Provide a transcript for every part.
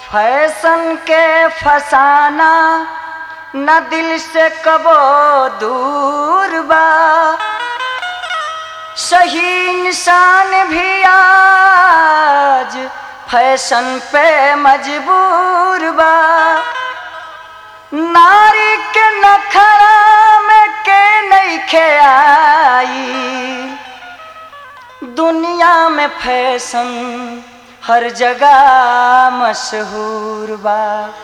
fashion के फसाना न दिल से कबो दूर बा सही इंसान भी आज फैशन पे मजबूर बा नारी के नखरा में के नहीं आई दुनिया में फैशन हर जगह मशहूर बा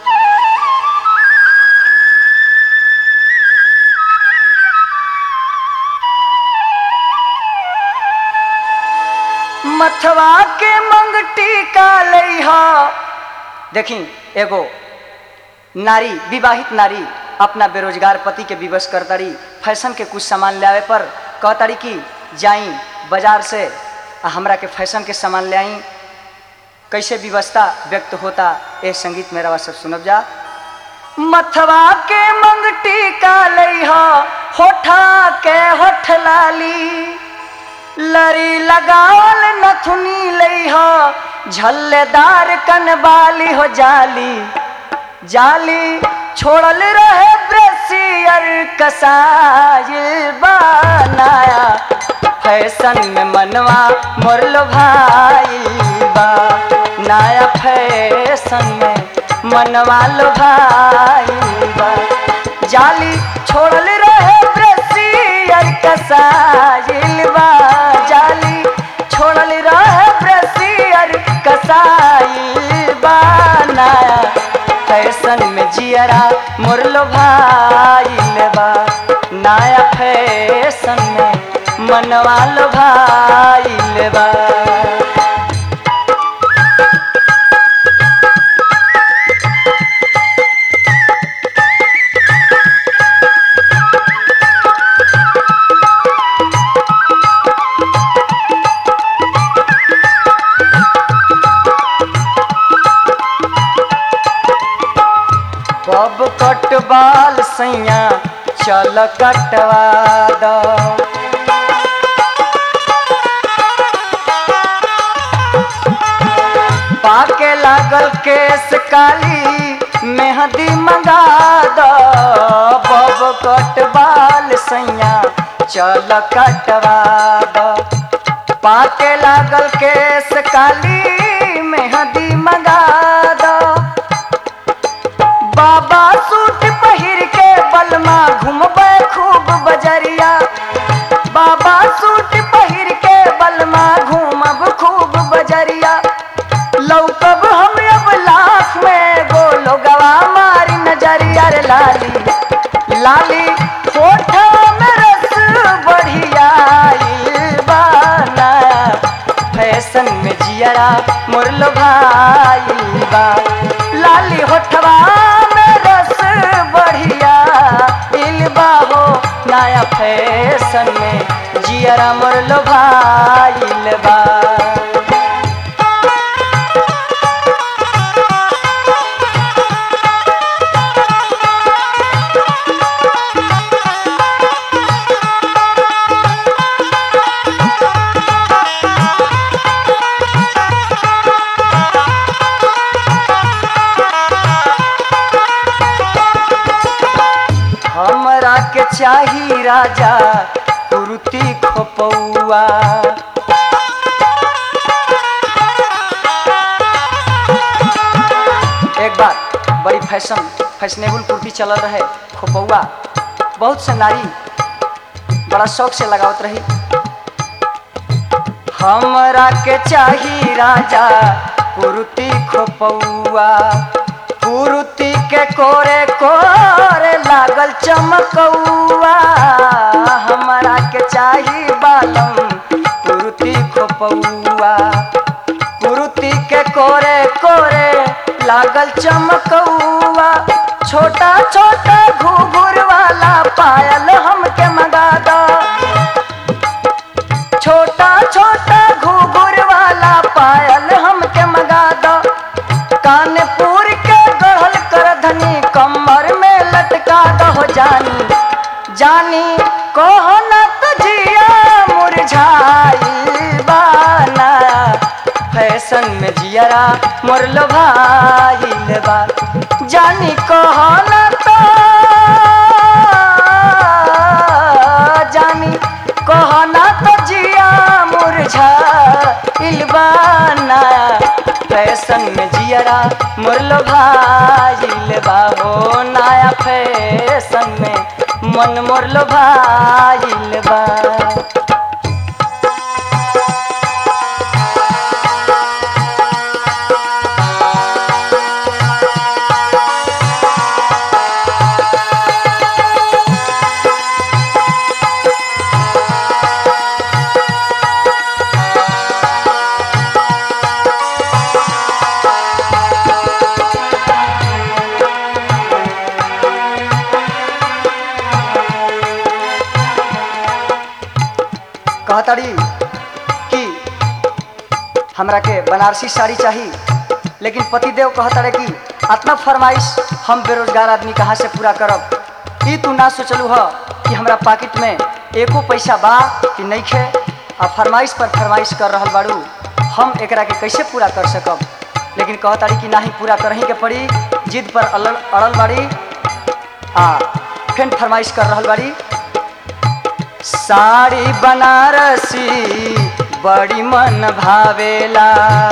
मथवा के मंगटी का लइहा देखी एगो नारी विवाहित नारी अपना बेरोजगार पति के विवश करतारी फैशन के कुछ सामान ले आवे पर कहतारी कि जाई बाजार से आ हमरा के फैशन के सामान ले आई कैसे व्यवस्था व्यक्त होता ए संगीत मेरा सब सुनब जा मथवा के मंगटी का लइहा होठा के होठ लाली लरी लगावल नथुनी लइहा झल्लेदार कनबाली हो जाली जाली छोड़ल रहे ब्रसियर कसाइल बनाया फैशन में मनवा मोरलो भाई बा नया फैशन में मनवा लो भाई बा जाली छोड़ल रहे ब्रसियर कसाइल बा जाली छोड़ल रहे ब्रसियर कसाइल बा नया फैशन में जियरा मुरलो भाई बा नया फैशन में मनवा लो भाई बा बब कट बाल सैया चल कटवा द पाके लागल केस काली मेहंदी मंगा द बब कट बाल सैया चल कटवा द पाके लागल केस काली मेहंदी मंगा द बाबा सूट पहिर के बलमा घूमबे खूब बजरिया बाबा सूट पहिर के बलमा घूमब खूब बजरिया लौकब हम अब लाख में गोलो गवा मारी नजरिया रे लाली लाली होठ में रस बढ़िया बाना फैशन में जियरा मुरलो भाई बा लाली होठवा में रस बढ़िया इलबा हो नया फैशन में जियरा मुरलो भाई बा हमरा के चाही राजा कुर्ती खोपौआ एक बार बड़ी फैशन फैशनेबल कुर्ती चलल रहे खोपौआ बहुत से नारी बड़ा शौक से लगावत रही हमरा के चाही राजा कुर्ती खोपौआ कुर्ती के कोरे कोरे लागल चमकौआ हमरा के चाही बालम कुर्ती खोपौआ कुर्ती के कोरे कोरे लागल चमकौआ छोटा छोटा घुघुर वाला पायल हमके मंगा दो छोटा छोटा घुघुर वाला पायल हमके मंगा दो कानपुर के गढ़ल कर धनी कमर में लटका दो जानी जानी कहो न तो जिया मुरझाई बाना फैशन में जियरा मोर मोरलो भाईल बा जानी कहना तो जानी कहना तो जिया मुरझा इलबाना फैशन में जियरा मुरलो भाईल बा हो नया फैशन में मन मुरलो भाईल बा कहताड़ी कि हमरा के बनारसी साड़ी चाहिए लेकिन पतिदेव कहताड़े कि अतना फरमाइश हम बेरोजगार आदमी कहाँ से पूरा करब ई तू ना सोचलू ह कि हमरा पाकिट में एको पैसा बा कि नहीं खे आ फरमाइश पर फरमाइश कर रहल बाड़ू हम एकरा के कैसे पूरा कर सकब लेकिन कहताड़ी कि नाही पूरा करही के पड़ी जिद पर अड़ल अड़ल बाड़ी आ फिर फरमाइश कर रहल बाड़ी साड़ी बनारसी बड़ी मन भावेला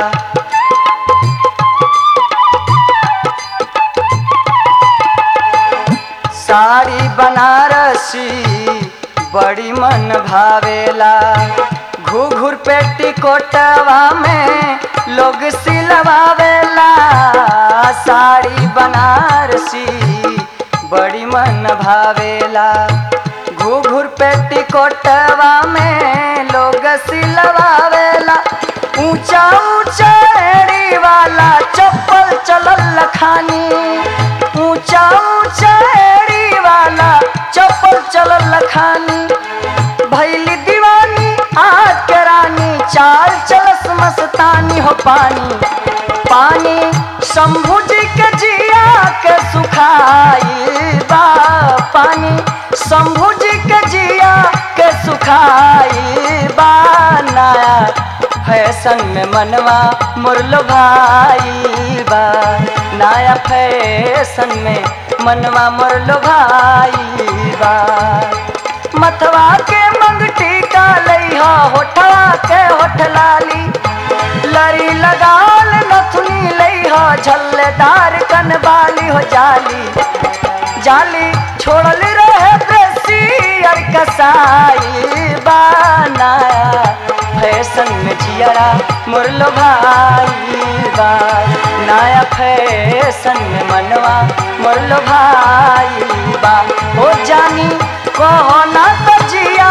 साड़ी बनारसी बड़ी मन भावेला घूघूर पेटी कोटवा में लोग सिलवावेला साड़ी बनारसी बड़ी मन भावेला घूघूर पेटी कोटवा में लोग सिलवावेला ऊंचा ऊंचा एड़ी वाला चप्पल चलल खानी ऊंचा ऊंचा एड़ी वाला चप्पल चलल खानी भैली दीवानी आज के रानी चाल चलस मस्तानी हो पानी पानी शंभू जी के जिया के सुखाई बा पानी शंभू जी के जिया के सुखाई बा नया फैशन में मनवा मुरलो भाई बा नया फैशन में मनवा मुरलो भाई बा मथवा के मंगटी का लइहा होठवा के होठ लाली लरी लगाल नथुनी लइहा झल्लेदार कनबाली हो जाली जाली छोड़ल रहे ब्रेसियर कसाई बनाया फैशन में जियरा मुरलो भाई बा नया फैशन में मनवा मुरलो भाई बा हो जानी कहो ना तो जिया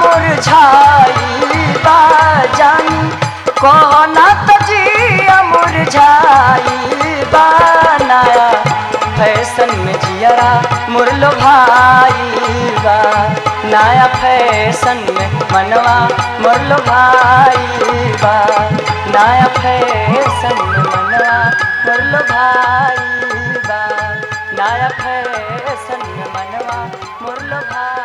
मुरझाई बा जानी कहो ना तो जिया मुरझाई बा नया फैशन में जियरा मुरलो भाई बा नया फैशन में मनवा मुरलो भाई बा नया फैशन में मनवा मुरलो भाई बा नया फैशन में मनवा मुरलो भाई